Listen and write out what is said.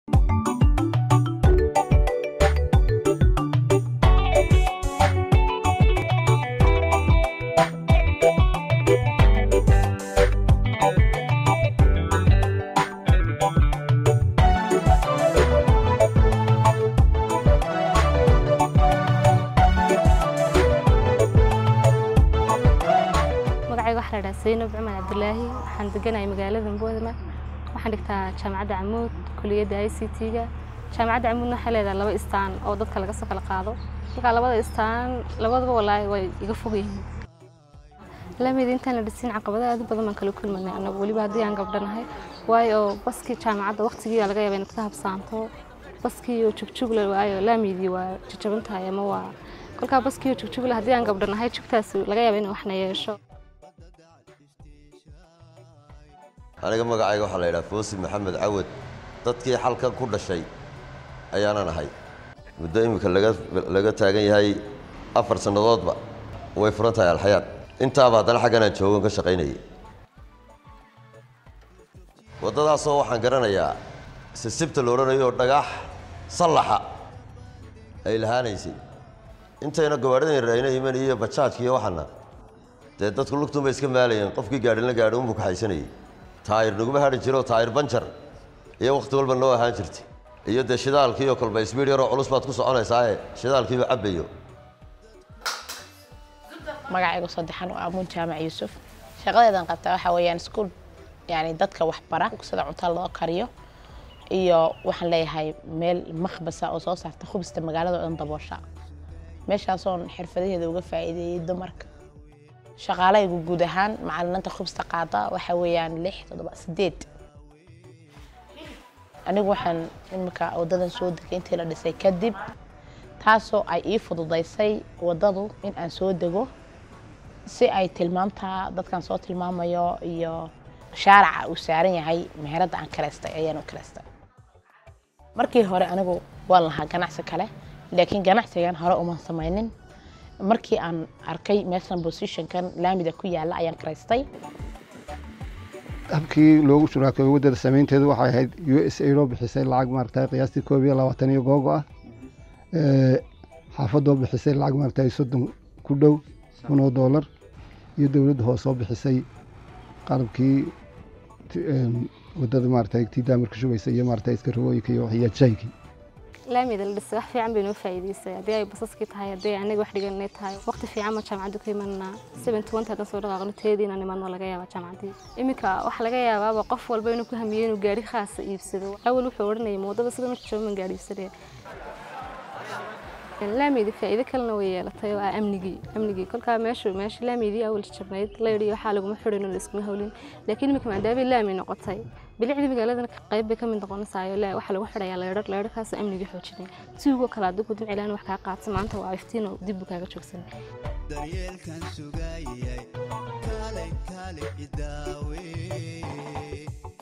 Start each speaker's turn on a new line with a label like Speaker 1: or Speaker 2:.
Speaker 1: magacayga waxaa la dhahaa saynab cumar cabdilaahi waxaan deganahay magaalada boodama waxaan dhigtaa jaamacadda camuud kuliyadda i c t-ga jaamacadda camuudna waxay leedahay laba istaan oo dadka laga soo kala qaado markaa labada istaan labaduba walaahi way iga fog yihiin lamid intaan la dhisin caqabado aad u badan baan kala kulmanay annagu weliba haddii aan gabdhanahay waayo baskii jaamacadda waqtigii laga yaaba inaad ka habsaanto baskii oo jugjugla waayo laamidii waa jajaban tahay ama waa kolkaa baskii oo jugjugla haddii aan gabdhanahay jugtaas laga yaaba in waxna yeesho
Speaker 2: aniga magacayga waxaa la yidhaha foosi maxamed cawad dadkii xalkan ku dhashay ayaanan ahay muddo iminka laga laga taagan yahay afar sannadoodba way furan tahay alxayaad intaaba haddana xaggan aan joogan ka shaqaynayay waddadaasoo waxaan garanayaa sisibta la odhanayo oo dhagax sallaxa ay lahaanaysay intayna gawaadhidan yarayna iman iyo bajaajka iyo waxana dee dadku lugtuunbay iska maalayeen qofkii gaadhin la gaadhi unbuu kaxaysanayay taayir naguma hadhi jiro taayir banjar iyo wakhti walba noo ahaan jirtay iyo dee shidaalkiiyo kolba isbiir yaroo culus baad ku soconaysaaye shidaalkiiba cabbayo
Speaker 3: magacayga saddexan oo amuun jaamac yuusuf shaqadeedan qabtaa waxaa weeyaan iskuul yani dadka waxbara sida cunto loo kariyo iyo waxaan leeyahay meel makhbasa oo soo saarta khubista magaalada oo dhan daboosha meeshaasoon xirfadaheeda uga faa'iideeyey dumarka shaqaalaygu guud ahaan macalimiinta khubsta qaada waxaa weeyaan lix toddoba sideed anigu waxaan imika wadadan soo degay intii la dhisay kadib taasoo ay ii fududaysay wadadu in aan soo dego si ay tilmaamta dadkan soo tilmaamayo iyo shaaraca uu saaran yahay meheradda aan kaleystay ayaan u kaleystay markii hore anigu waan lahaa ganacsi kale laakiin ganacsigan hore uman samaynin markii aan arkay meeshan positionkan laamida ku yaala ayaan karaystay
Speaker 4: habkii loogu shuraakeeyo waddada samaynteedu waxay ahayd u s a loo bixisay lacag maaragtay qiyaastii koob iyo labaatan iyo googo ah xaafadoo bixisay lacag maaragtay soddon ku dhow kun oo doolar iyo dowladda hoose oo bixisay qalabkii waddada maaragtay tii daamirka shugaysa iyo maaragtay iska rawooyinka iyo xiyaajaaykii
Speaker 1: laamida la dhisay wax fiican bay noo faa'iidaysay haddii ay basaskii tahay haddii ay anaga wax dhiganay tahay waqti fiican ma jaamacaddu ka imanaa seven twenty haddaan soo dhaqaaqno teedii inaan imanno laga yaabaa jaamacaddii iminka waxaa laga yaabaaba qof walba inuu ku hamiyo inuu gaari khaasa iibsado awal wuxuu odhanayay moodada sida marka jooga man gaari iibsadee laamidi faa'iido kalena way yeelatay oo ah amnigii amnigii kolkaa meeshu meesha laamidii awal jabnayd layidhi waxaa laguma xidhin oo laiskuma hawlin laakiin iminka maadaamay laami noqotay bilicdii magaaladana qayb bay ka mid noqonaysaayo le waxaa lagu xidhayaa leedhar leedharkaasoo amnigii xoojinay tuugoo kale haddii ku dimcilaan wax kaa qaadsa maanta waa iftiin oo dib buu kaaga joogsan
Speaker 5: daryeelkan sugayay kaalay kaalay idaawe